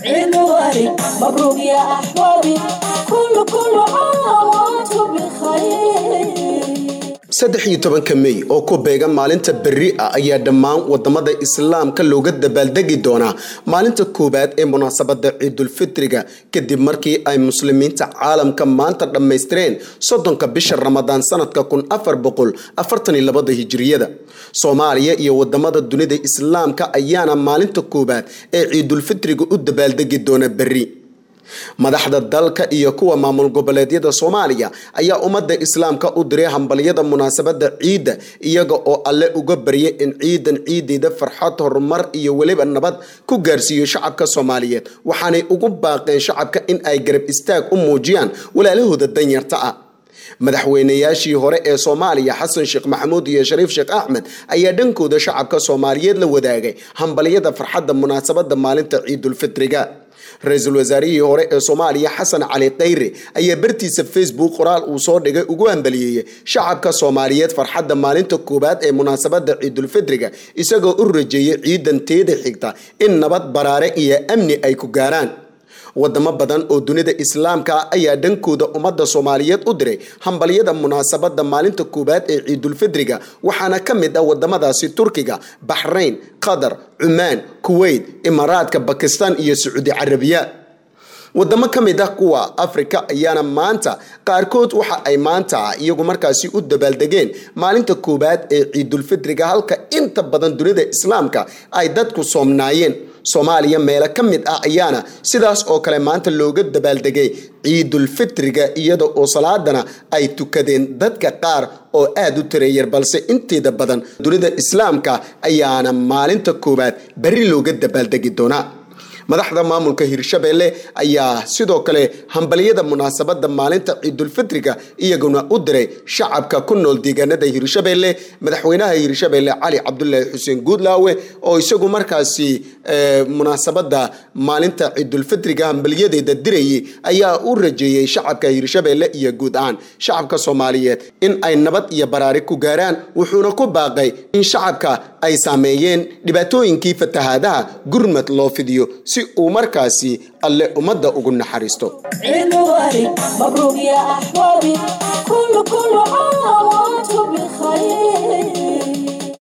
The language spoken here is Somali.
عيد مبارك مبروك يا أحبابي كل كل عام وأنتم بخير saddex iyo tobanka mey oo ku beegan maalinta berri ah ayaa dhammaan wadamada islaamka looga dabaaldegi doonaa maalinta koowaad ee munaasabada ciidulfitriga kadib markii ay muslimiinta caalamka maanta dhammaystireen soddonka bisha ramadaan sanadka kun afar boqol afartan iyo labada hijiriyada soomaaliya iyo wadamada dunida islaamka ayaana maalinta koowaad ee ciidulfitriga u dabaaldegi doona berri madaxda dalka iyo kuwa maamul goboleedyada soomaaliya ayaa ummadda islaamka u diray hambalyada munaasabada ciidda iyaga oo alle uga baryay in ciidan ciideeda farxad horumar iyo weliba nabad ku gaarsiiyo shacabka soomaaliyeed waxaanay ugu baaqeen shacabka in ay garab istaag u muujiyaan walaalahooda danyarta ah madaxweynayaashii hore ee soomaaliya xasan sheekh maxamuud iyo shariif sheekh axmed ayaa dhankooda shacabka soomaaliyeed la wadaagay hambalyada farxadda munaasabada maalinta ciidulfitriga ra-iisul wasaarihii hore ee soomaaliya xasan cali khayre ayaa bartiisa facebook qoraal uu soo dhigay ugu hambaliyeeyey shacabka soomaaliyeed farxadda maalinta koowaad ee munaasabada ciidulfitriga isagoo u rajeeyay ciidan teeda xigta in nabad baraare iyo amni ay ku gaaraan wadamo badan oo dunida islaamka ah ayaa dhankooda ummadda soomaaliyeed u diray hambalyada munaasabada maalinta koowaad ee ciidulfidriga waxaana ka mid ah wadamadaasi turkiga baxrayn qatar cumaan kuweyt imaaraadka bakistan iyo sacuudi carabiya wadamo ka mid ah kuwa afrika ayaana maanta qaarkood waxa ay maanta iyagu markaasi u dabaaldegeen maalinta koowaad ee ciidulfidriga halka inta badan dunida islaamka ay dadku soomnaayeen soomaaliya meelo ka mid ah ayaana sidaas oo kale maanta looga dabaaldegay ciidulfitriga iyada oo salaadana ay tukadeen dadka qaar oo aada u tareeyar balse inteeda badan dunida islaamka ayaana maalinta koowaad berri looga dabaaldegi doonaa madaxda maamulka hirshabeelle ayaa sidoo kale hambalyada munaasabada maalinta ciidulfitriga iyaguna u diray shacabka ku nool deegaanada hirshabeelle madaxweynaha hirshabeelle cali cabdulaahi xuseen guudlaawe oo isagu markaasi munaasabada maalinta ciidulfitriga hambalyadeeda dirayay ayaa u rajeeyey shacabka hirshabeelle iyo guud ahaan shacabka soomaaliyeed in ay nabad iyo baraari ku gaaraan wuxuuna ku baaqay in shacabka ay saameeyeen dhibaatooyinkii fatahaadaha gurmad loo fidiyo si uu markaasi alle ummadda ugu naxariisto عيد مبارك مبروك يا أحبابي كل كل عام وأنتم بخير